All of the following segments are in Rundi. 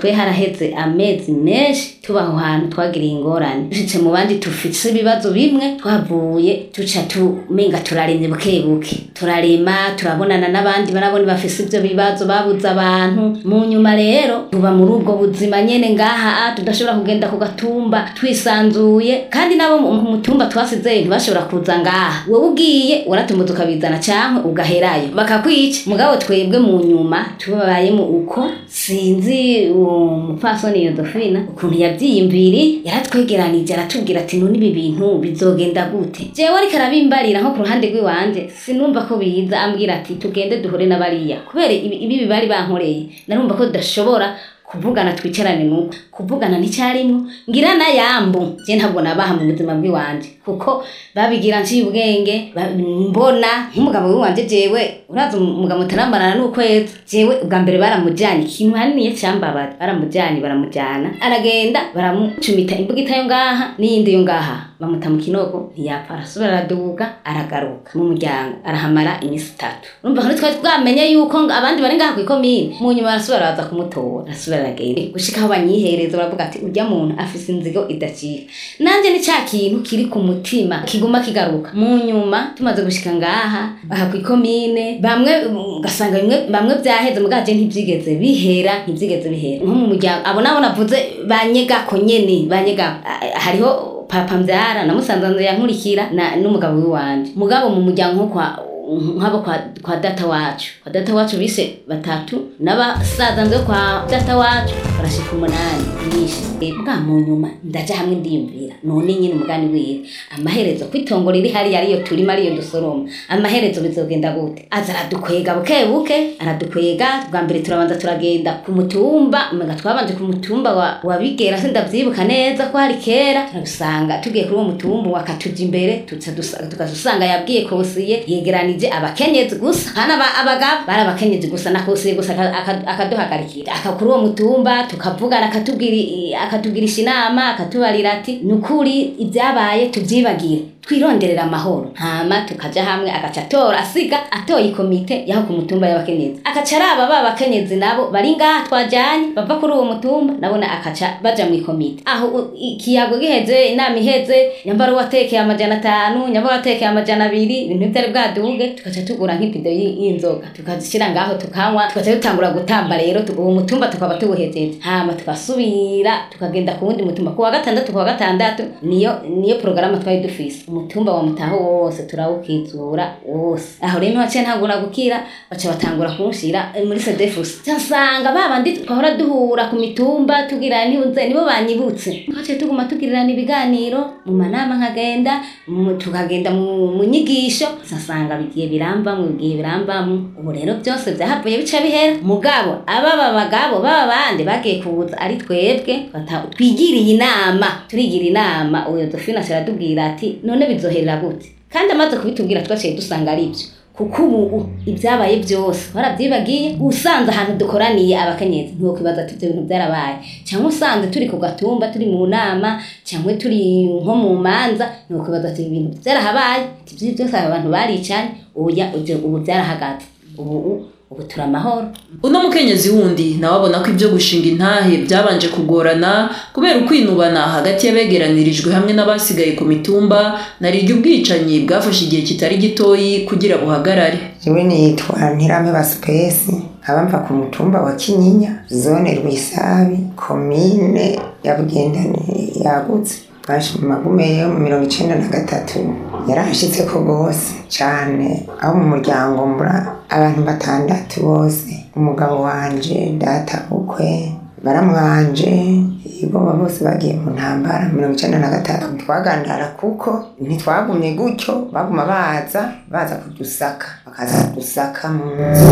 twe haraheze amezi menshi tuba aho hantu twagiriye ingorane dushitse mu bandi tufise ibibazo bimwe twavuye tuca tumenga turarimye buke buke turarima turabonana n'abandi barabona bafise ivyo bibazo babuze abantu mu nyuma rero tuba muri ubwo buzima nyene ngaha tudashobora kugenda ku gatumba twisanzuye kandi nabo mu mu mutumba twasizeyo ntibashobora kuza ngaha wowe ugiye waratumbuza ukabizana canke ugaherayo bakakwica mugabo twebwe mu nyuma tubabayemo uko sinzi uwo mupfasoni yodofina ukuntu yavyiyumviri yaratwegeranije aratubwira ati none ibi bintu bizogenda gute jewe ariko arabimbarira nko ku ruhande rw'iwanje sinumva ko biza ambwira ati tugende duhure n'abariya kubera ibi ibi bari bankoreye narumva ko tudashobora kuvugana twicarane nuko kuvugana nticyarimwo ngira na yambu je ntabwo nabaha mu buzima bw'iwanje kuko babigira nciye ubwenge ba- mbona nk'umugabo w'iwanje jewe uraza umugabo mutarambarana n'ukwezi jewe ubwa mbere baramujanye ikintu haniniye cyambabara baramujanye baramujana aragenda baramucumita imbugita yo ngaha n'iyindi yo ngaha bamuta mu kinogo ntiyapfa arasubira araduga aragaruka mu muryango arahamara iminsi itatu urumva ko twari twamenye yuko ngo abandi bari ngaha kw'ikomine mu nyuma barasubira baza kumutora arasubira aragenda gushika aho banyihereza baravuga ati urya muntu afise inzigo idacika nanje ni ca kintu kiri ku mutima kiguma kigaruka mu nyuma tumaze gushika ngaha aha kw'ikomine bamwe mm, ugasanga bimwe bamwe vyaheze mugaje ntivyigeze bihera ntivyigeze bihera nko mu muryango abo nabo navuze banyegako nyene banyegako Ah, hariho papa mbyara na musanzanzu yankurikira na n'umugabo w'iwanje mugabo mu muryango nko kwa nk'abo kwa, kwa data wacu kwa data wacu bise batatu n'abasaza nzo kwa data wacu barashika umunani nyinshi bwa mu nyuma ndaja hamwe ndiyumvira none nyine umugani wiwe amaherezo kwitongo riri hariya ariyo turima ariyo dusoroma amaherezo bizogenda gute aza aradukwega buke buke aradukwega bwa mbere turabanza turagenda ku mutumba umenga twabanje ku mutumba wa, wa bigera sindavyibuka neza ko hari kera turabisanga tugiye kuri uwo mutumba wakatuja imbere tuca dusa- tukazusanga yabwiye kosiye yegeranije abakenyezi gusa hana aba- abagabo bari abakenyezi gusa na kosiye gusa aka- aka- akaduhagarikira aka kuri uwo mutumba tukavugana akatubwira i- akatugirisha inama akatubarira ati ni ukuri ibyabaye tubyibagire twironderera amahoro hama tukaja hamwe agaca atora asiga atoye ikomite yaho ku mutumba y'abakenyezi akaca araba ba bakenyezi nabo bari ngaha twajanye bava kuri uwo mutumba nabona akaca baja mu ikomite aho u- ikiyago giheze inama iheze nyambara watekeye amajana atanu nyambara watekeye amajana abiri ibintu vyari bwaduge tukaca tugura nk'ipido y- y'inzoga tukazishira ngaho tukanywa tukaca dutangura gutamba rero tu- uwo mutumba tukaba tuwuhejeje hama tugasubira tukagenda ku wundi mutumba ku wa gatandatu ku wa gatandatu niyo niyo porogaramu twari dufise umutumba wa mutaho wose turawukizura wose aho rero ntiwaciye ntangura gukira baca batangura kunshira eh, muri sedefusi nsanga babandi twahora duhura ku mitumba tugira nibunze nibo banyibutse twaciye tuguma tugirirana ibiganiro mu manama nkagenda mu- tukagenda mu mu nyigisho nsasanga bigiye birambamwe bigiye birambamwe ubu rero byose byahavuye bica bihera mugabo ababa bagabo baba bandi bagiye kuza ari twebwe bata- twigiriye inama turigira inama uyo dofina aradubwira ati none bizoherera gute kandi amaze kubitubwira twaciye dusanga ari byo kuko ubu ibyabaye byose warabyibagiye usanze ahantu dukoraniye abakenyezi ntiwokwibaza ati ibyo bintu byarabaye cyangwa usanze turi ku gatumba turi mu nama cyangwa turi nko mu manza ntiwokwibaza ati ibi bintu byarahabaye ati ibyo byose aba bantu baricanye ubu ya- ibyo- ubu byarahagaze ubu ubu turi amahoro uno mukenyezi wundi nawe abona ko ibyo gushinga intahe byabanje kugorana kubera ukwinubana hagati y'abegeranirijwe hamwe n'abasigaye ku mitumba narirya ubwicanyi bwafashe igihe kitari gitoyi kugira buhagarare jewe nitwa ntirameba sipesi nkaba mva ku mutumba wa kinyinya zone rwisabi komine ya bugendani yagutse baje mu magume yo mu mirongo icenda na gatatu yarahashitse ko rwose cane aho mu muryango mbura abantu batandatu bose umugabo wanje data bukwe baramwanje igoma bose bagiye mu ntambara mirongo icenda na gatatu twagandara kuko ntitwagumye gutyo baguma baza baza kudusaka bakaza kudusaka mu nzu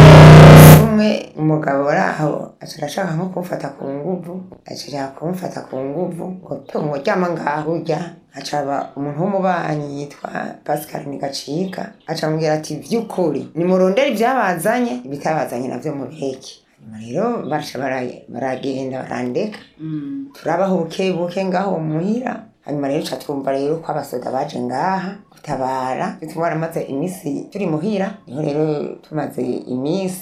umwe umugabo uri aho aca arashaka nko kumfata ku nguvu aca ashaka kumfata ku nguvu ngo tungo ryama ngaho urya aca aba umuntu w'umubanyi yitwa pascal nigacika aca amubwira ati vy'ukuri nimurondere ivyabazanye ibitabazanye navyo mubiheke hanyuma rero baraca bara- baragenda barandeka turabaho buke buke ngaho muhira hanyuma rero ca twumva rero ko abasoda baje ngaha gutabara bituma baramaze iminsi turi muhira niho rero tumaze iminsi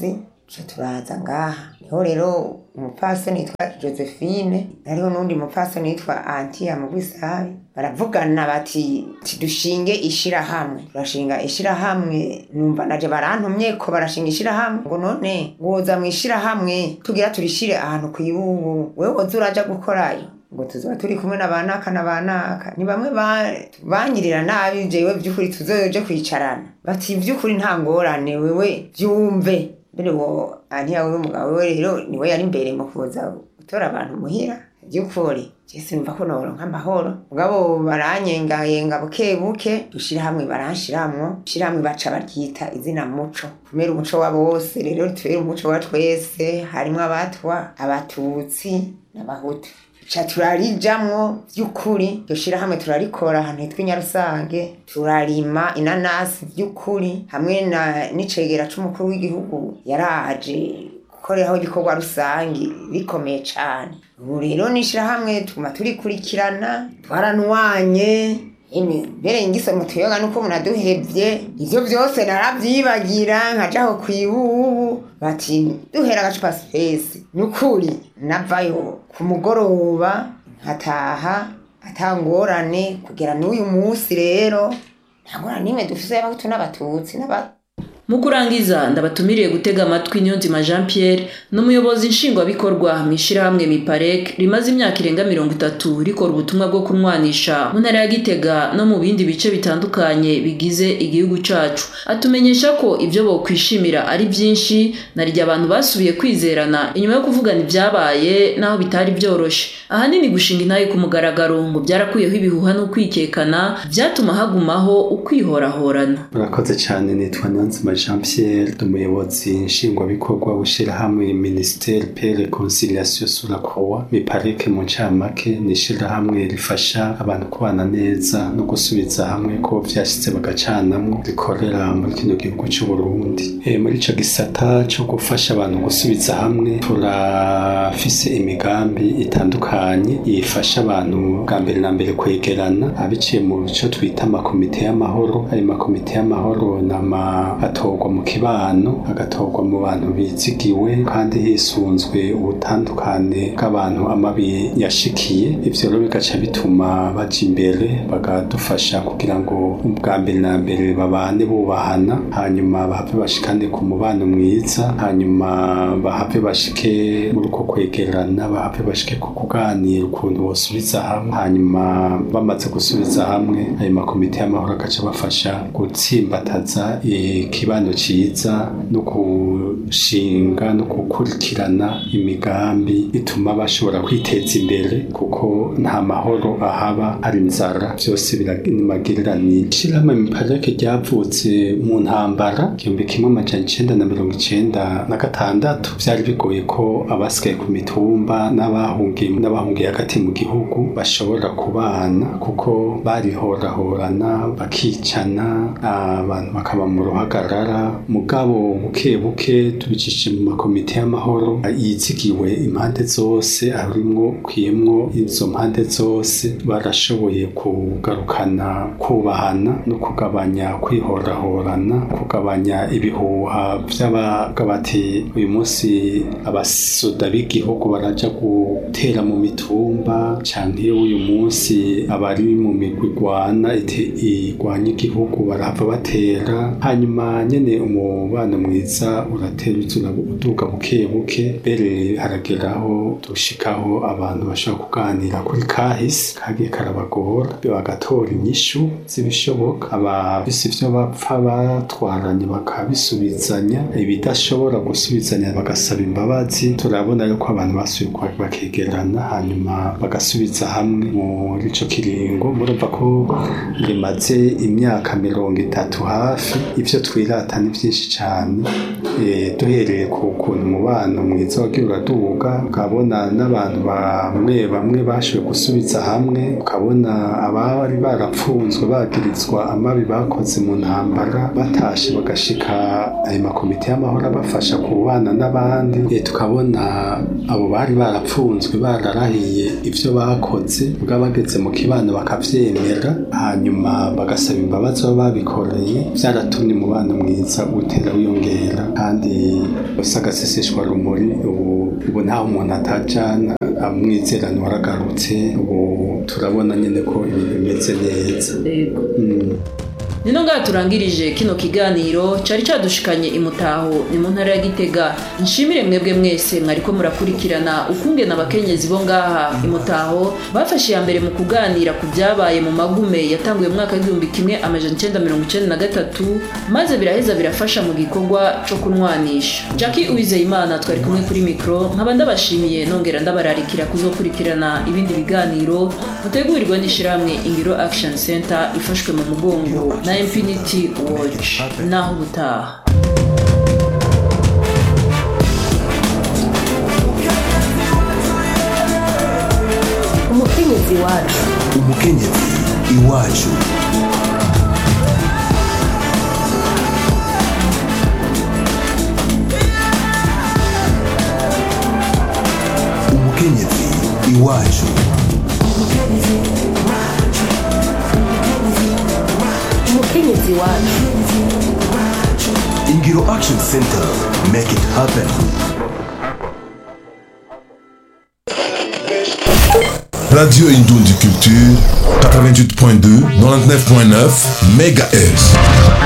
tuca turaza ngaha niho rero umupfasoni yitwa josephine hariho n'undi mupfasoni yitwa antiya mu bwisabi baravugana bati dushinge ishirahamwe turashinga ishirahamwe numva naje barantumye ko barashinga ishirahamwe ngo none woza mu ishirahamwe tugira turishire ahantu ku ibubu wewe woza uraja gukorayo ngo tuzoba turi kumwe na banaka na banaka ni bamwe banyirira nabi jewe vy'ukuri tuzoje kwicarana bati vy'ukuri nta ngorane wewe vyumve mbere wo antiya wewe mugabo wewe rero niwe yari imbere mu kuza gutora abantu muhira by'ukuri jese numva ko noronka amahoro mugabo baranyengayenga buke buke dushira hamwe baranshiramwo shira hamwe baca baryita izina muco kumera umuco wa bose rero tubera umuco wa twese harimwo abatwa abatutsi n'abahutu ca turarijamwo vy'ukuri iryo shirahamwe turarikora ahantu hitwa inyarusange turarima inanasi vy'ukuri hamwe na n'icegera c'umukuru w'igihugu yaraje gukoreraho igikorwa rusangi bikomeye cane ubu rero n'ishirahamwe tuguma turikurikirana twaranwanye mbere ngisoma tuyoga nuko munaduhevye ivyo vyose naravyibagira nkajaho kwibubu bati duhera agacupa spesi nukuri navayo ku mugoroba nkataha atangorane kugera n'uyu munsi rero nta ngorane n'imwe dufise y'abahutu n'abatutsi n'aba mu kurangiza ndabatumiriye gutega amatwi niyonzima jean pierre ni umuyobozi nshingwabikorwa mu ishyirahamwe miparek rimaze imyaka irenga mirongo itatu rikora ubutumwa bwo kunwanisha mu ntara ya gitega no mu bindi bice bitandukanye bigize igihugu cacu atumenyesha ko ibyo bokwishimira ari byinshi narirya abantu basubiye kwizerana inyuma yo kuvugana ibyabaye naho bitari byoroshe ahanini gushinga intaye ku mugaragaro ngo byarakuyeho ibihuha n'ukwikekana byatuma hagumaho ukwihorahorana murakoze cyane nitwa niyonzima jean pierre umuyobozi nshingwabikorwa w'ishyirahamwe minisiteri pere conciliation sur la croix miparike mu ncamake ni ishyirahamwe rifasha abantu kubana neza no gusubiza hamwe ko vyashyize bagacanamwo rikorera muri kino gihugu cy'u Burundi e, muri ico gisata cyo gufasha abantu gusubiza hamwe turafise imigambi itandukanye ifasha abantu bwa mbere na mbere kwegerana abiciye mu cyo twita amakomite y'amahoro ayo makomite y'amahoro nama atorwa mu kibano agatorwa mu bantu bizigiwe kandi hisunzwe ubutandukane bw'abantu amabi yashikiye ivyo rero bigaca bituma baja imbere bagadufasha kugira ngo ubwa mbere na mbere babane bubahana hanyuma bahave bashikane ku mubano mwiza hanyuma bahave bashike muri uko kwegerana bahave bashike ku kuganira ukuntu bosubiza hamwe hanyuma bamaze gusubiza hamwe ayo makomite y'amahoro agaca bafasha gutsimbataza ikibano ciza no gushinga no gukurikirana imigambi ituma bashobora kwiteza imbere kuko nta mahoro ahaba hari inzara byose biramagiriranira ishirahamwe miparike ryavutse mu ntambara igihumbi kimwe amajana icenda na mirongo icenda na gatandatu vyari bigoye ko abasigaye ku mitumba n'abahungiye n'abahungiye hagati mu gihugu bashobora kubana kuko barihorahorana bakicana abantu bakaba mu ruhagarara mugabo buke buke tubicishije mu makomite y'amahoro yizigiwe impande zose harimwo kwiyemwo izo mpande zose barashoboye kugarukana kubahana no kugabanya kwihorahorana kugabanya ibihuha vy'abaga bati uyu munsi abasoda b'igihugu baraja gutera mu mitumba canke uyu munsi abari mu migwi igwana igwanya igihugu barahava batera hanyuma nyene umubano mwiza uratera uzura uduga buke buke mbere harageraho dushikaho abantu bashobora kuganira kuri kahise kagiye karabagora bagatora inyishu z'ibishoboka abafise ivyo bapfa batwaranye bakabisubizanya ibidashobora gusubizanya bagasaba imbabazi turabona yuko abantu basubiye bakegerana hanyuma bagasubiza hamwe muri ico kiringo murumva ko rimaze imyaka mirongo itatu hafi ivyo twirata ni vyinshi cane duhereye ku kuntu umubano mwiza wagiye uraduga ukabona n'abantu bamwe bamwe bashoboye gusubiza hamwe ukabona abari barapfunzwe bagirizwa amabi bakoze mu ntambara batashe bagashika ayo makomite y'amahoro abafasha kubana n'abandi tukabona abo bari barapfunzwe bararahiye ivyo bakoze bwa bageze mu kibano bakavyemera hanyuma bagasaba imbabazi baba babikoreye vyaratumye umubano mwiza utera wiyongera kandi usagaseseshwa rumuri ubu ubu ntaho umuntu atajana amwizerano waragarutse ubu turabona nyine ko ibintu bimeze neza yego Mm. nino ngaha turangirije kino kiganiro cari cadushikanye imutaho ni mu ntara ya gitega nshimire mwebwe mwese mwariko murakurikirana ukungena abakenyezi bo ngaha imutaho bafashe iya mbere mu kuganira ku byabaye mu magume yatanguye mu mwaka w'igihumbi kimwe amajana icenda mirongo icenda na gatatu maze biraheza birafasha mu gikorwa co kunwanisha jackie uwizeyimana twari kumwe kuri mikro nkaba ndabashimiye nongera ndabararikira kuzokurikirana ibindi biganiro mutegurirwa n'ishirahamwe ingiro action center ifashwe mu mugongo na infinity watch naho ubutaha umukenyezi wacu umukenyezi iwacu umukenyezi iwacu umukenyezi wacu ingiro action center make it happen Radio Indoundi Culture, 88.2, 99.9 MHz.